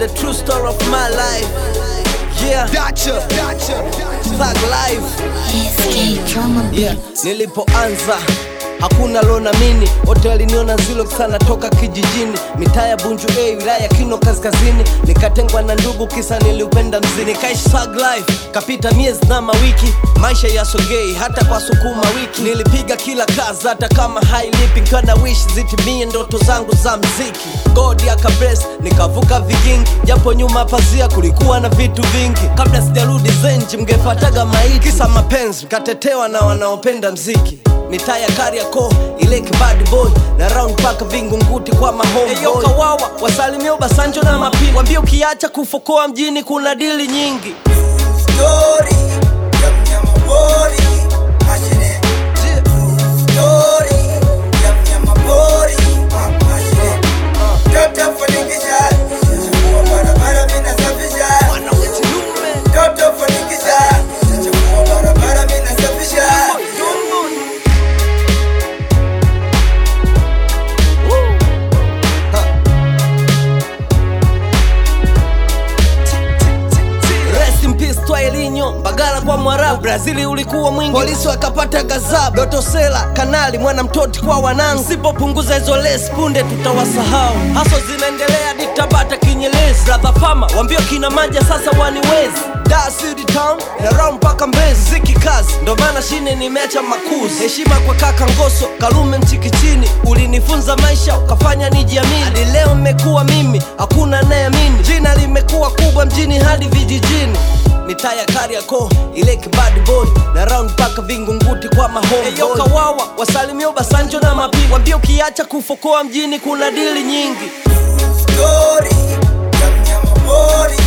the true story of my life. Yeah, Dacha, Dacha, thug life. SK Drama Yeah, Beats. nilipoanza hakuna lonamini wote waliniona zilo sana toka kijijini mitaa ya bunju a wilaya ya kino kaskazini nikatengwa na ndugu kisa niliupenda mzini nikaishi thug life kapita miezi na mawiki maisha yasogei hata kwa sukuma wiki nilipiga kila kazi hata kama hailipi nkiwa na wish zitimie ndoto zangu za mziki god akables nikavuka vigingi japo nyuma pazia kulikuwa na vitu vingi kabla sijarudi zenji mngepataga maiti kisa mapenzi katetewa na wanaopenda mziki mitaa ya Kariakoo ile kibad boy na round paka vingunguti kwa mahomeboy kawawa wasalimia Obasanjo na mapini wambie ukiacha kufokoa mjini kuna dili nyingi Story ya mnyama pori mashine. Story ya mnyama pori mashine. Toto fanikisha, chafua barabara mimi nasafisha. Toto fanikisha, chafua barabara mimi nasafisha. Rest in peace Twailinho, Mbagala kwa Mwarabu, Brazili ulikuwa mwingi, polisi wakapata gazabu, Doto Sela, Kanali, mwana mtoti kwa wanangu. Sipopunguza hizo lesi punde tutawasahau. Haso zinaendelea ditabata kinyelezi, brother Fama wambio kina maja sasa waniwezi Dar City Town na round mpaka Mbezi, ziki kazi, ndo maana shine nimeacha makuzi. Heshima kwa kaka Ngoso, Kalume Mchikichini, ulinifunza maisha ukafanya nijiamini. Hadi leo mmekuwa mimi, hakuna anayeamini. Jina limekuwa kubwa mjini hadi vijijini mitaa ya Kariakoo ile kibad boy na round mpaka vingunguti kwa mahomeboy. Eyo kawawa wasalimia Obasanjo na mapigo, wambie ukiacha kufokoa mjini kuna dili nyingi. Story ya mnyama pori